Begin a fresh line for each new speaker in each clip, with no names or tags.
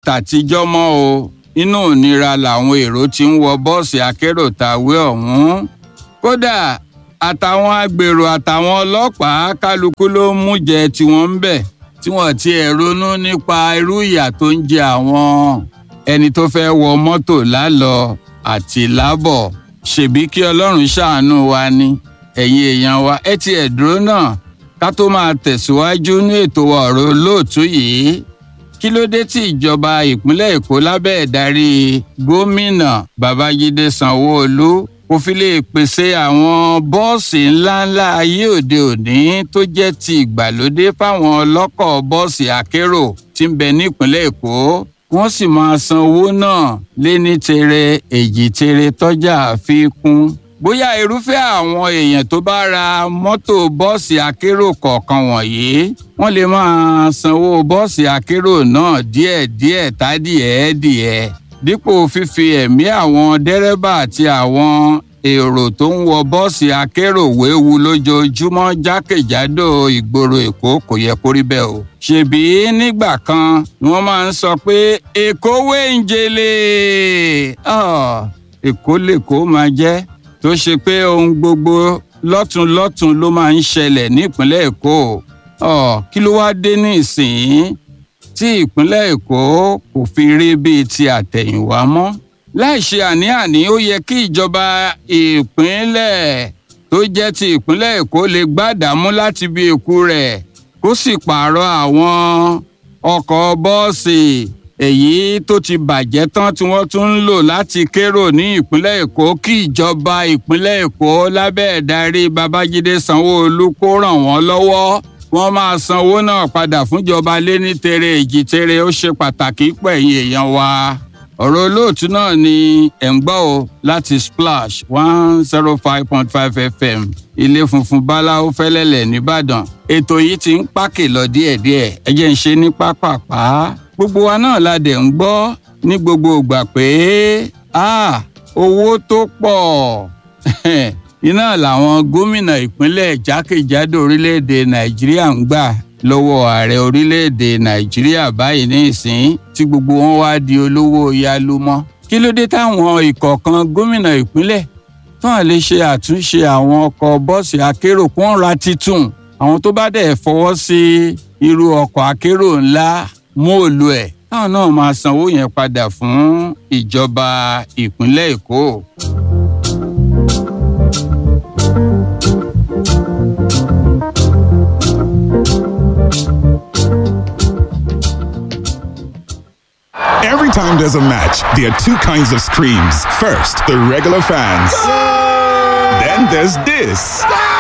tàtijọ́ mọ́ o inú ìnira làwọn èrò ti ń wọ bọ́ọ̀sì akérò tàwé ọ̀hún kódà àtàwọn agbèrò àtàwọn ọlọ́pàá kálukú ló ń mú jẹ tiwọn ń bẹ̀ tí wọ́n ti ẹ̀ ronú nípa irú ìyà tó ń jẹ àwọn ẹni tó fẹ́ wọ mọ́tò lálọ àti lábọ̀ ṣèbí kí ọlọ́run ṣàánú wa ni ẹ̀yin èèyàn wa ẹ ti ẹ̀ dúró náà ká tó máa tẹ̀síwájú ní ètò ọ̀rọ̀ olóòtú yìí kí ló dé tí ìjọba ìpínlẹ̀ èkó lábẹ́ ìdarí gómìnà babájídé sanwóolu kò fi lè pèsè àwọn bọ́ọ̀sì ńláńlá ayé òde òní tó jẹ́ ti ìgbàlódé fáwọn ọlọ́kọ̀ bọ́ọ̀sì akérò tí ń bẹ nípínlẹ̀ èkó wọ́n sì máa san owó náà lé ní tere èjì tere tọ́jà fi kún bóyá irúfẹ́ àwọn èèyàn tó bá ra mọ́tò bọ́ọ̀sì akérò kọ̀ọ̀kan wọ̀nyí wọ́n lè máa sanwó bọ́ọ̀sì akérò náà díẹ̀díẹ̀ tádìẹ̀ẹ́dìẹ̀ dípò fífi ẹ̀mí àwọn dẹ́rẹ́bà àti àwọn èrò tó ń wọ bọ́ọ̀sì akérò wéwu lójoojúmọ́ jákèjádò ìgboro èkó kò yẹ kó rí bẹ́ẹ̀ o. ṣèbí nígbà kan ni wọ́n máa ń sọ pé èkó wéǹjele èkó lèkó máa jẹ́ tó ṣe pé ohun gbogbo lọ́tùnlọ́tùn ló máa ń ṣẹlẹ̀ nípínlẹ̀ èkó kí ló wáá dé ní ìsìn tí ìpínlẹ̀ èkó kò fi rí bíi ti àtẹ̀yìnwá mọ́ láì ṣe àní-àní ó yẹ kí ìjọba ìpínlẹ̀ tó jẹ́ ti ìpínlẹ̀ èkó lè gbádàmú láti bí èkú rẹ̀ kó sì pààrọ̀ àwọn ọkọ̀ bọ́ọ̀sì èyí tó ti bàjẹ́ tán tí wọ́n tún ń lò láti kérò ní ìpínlẹ̀ èkó kí ìjọba ìpínlẹ̀ èkó lábẹ́ ìdarí babájídé sanwó-olu kó ràn wọ́n lọ́wọ́ wọ́n máa sanwó náà padà fúnjọba lé ní tere èjì tere ó ṣe pàtàkì pẹ̀yìn èèyàn wa ọ̀rọ̀ olóòtú náà ni ẹ̀ ń gbọ́ o láti splash one zero five point five fm ilé funfun báláwo fẹ́lẹ́lẹ̀ nìbàdàn ètò yìí ti ń pákè lọ díẹ̀díẹ̀ ẹ jẹ́ ń ṣe ní pápápá gbogbo wa náà la dẹ̀ ń gbọ́ ní gbogbo ìgbà pé owó tó pọ̀ iná làwọn gómìnà ìpínlẹ̀ jákèjádò orílẹ̀-èdè nàìjíríà ń gbà lọ́wọ́ ààrẹ orílẹ̀-èdè nàìjíríà báyìí ní ìsín tí gbogbo wọn wá di olówó yálùmọ́ kí ló dé táwọn ìkọ̀ọ̀kan gómìnà ìpínlẹ̀ tán lè ṣe àtúnṣe àwọn ọkọ̀ bọ́ọ̀sì akérò kó ń ra titun àwọn tó bá dẹ̀ fọwọ́ sí irú ọkọ̀ akérò ńlá móòlù ẹ̀ táwọn náà máa sanwó yẹn padà fún ìjọba ìpínlẹ̀ èkó.
Every time there's a match, there are two kinds of screams. First, the regular fans. Then there's this.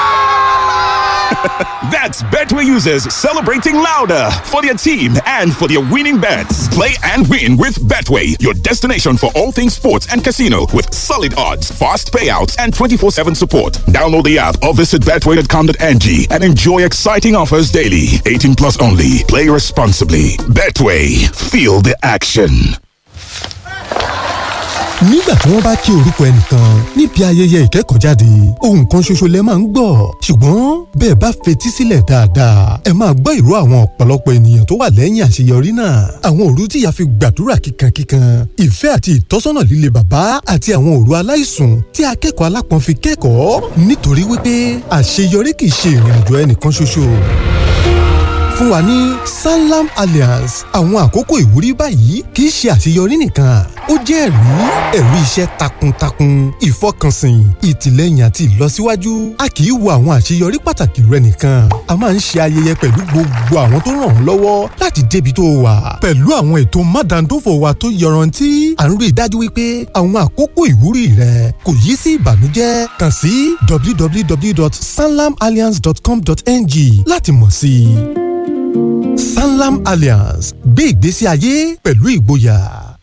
That's Betway users celebrating louder for their team and for their winning bets. Play and win with Betway, your destination for all things sports and casino with solid odds, fast payouts, and 24 7 support. Download the app or visit betway.com.ng and enjoy exciting offers daily. 18 plus only. Play responsibly. Betway, feel the action.
nígbà tí wọ́n bá kí orúkọ ẹnìkan níbi ayẹyẹ ìkẹ́kọ̀ọ́jáde ohun kan ṣoṣo lẹ máa ń gbọ́ ṣùgbọ́n bẹ́ẹ̀ bá fetí sílẹ̀ dáadáa ẹ máa gbọ́ ìró àwọn ọ̀pọ̀lọpọ̀ ènìyàn tó wà lẹ́yìn àṣeyọrí náà àwọn òru tí ìyá fi gbàdúrà kíkankíkan ìfẹ́ àti ìtọ́sọ́nà líle bàbá àti àwọn òru aláìsùn tí akẹ́kọ̀ọ́ alápọ̀n fi kẹ́kọ̀ọ́ nítorí wípé àṣeyọrí kì í ṣe ìrìn àjò ẹnìkan ṣoṣo fún wa ní sanlam alliance àwọn àkókò ìwúrí báyìí kì í ṣe àṣeyọrí nìkan ó jẹ́ ẹ̀rí ẹ̀rí iṣẹ́ takuntakun ìfọkànsìn ìtìlẹ́yìn àti ìlọsíwájú a kì í wo àwọn àṣeyọrí pàtàkì rẹ nìkan a máa ń ṣe ayẹyẹ pẹ̀lú gbogbo àwọn tó ràn ọ́ lọ́wọ́ láti débi tó wà pẹ̀lú àwọn ètò mádàndófò wa tó yọrantí à ń rí i dájú wípé àwọn àkókò ìwúrí rẹ kò yí sí ìbànújẹ́ kàn sí www.sanlamalliance.com.ng láti mọ̀ sí i sanlam alliance gbé ìgbésí ayé pẹ̀lú ìgboyà.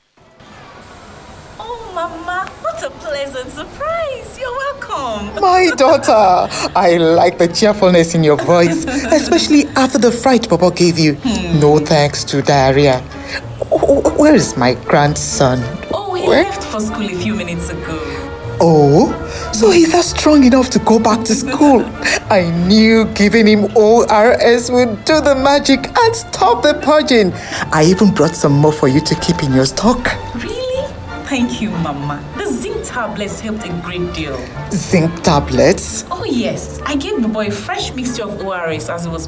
Oh, Mama, what a pleasant surprise. You're welcome.
My daughter, I like the cheerfulness in your voice, especially after the fright Papa gave you. No thanks to diarrhea. Wh- wh- Where is my grandson?
Oh, we
Where?
left for school a few minutes ago.
Oh, so he's not strong enough to go back to school. I knew giving him ORS would do the magic and stop the purging. I even brought some more for you to keep in your stock.
Really? Thank you, Mama. The zinc tablets helped a great deal.
Zinc tablets.
Oh, yes. I gave the boy a fresh mixture of ORS as he was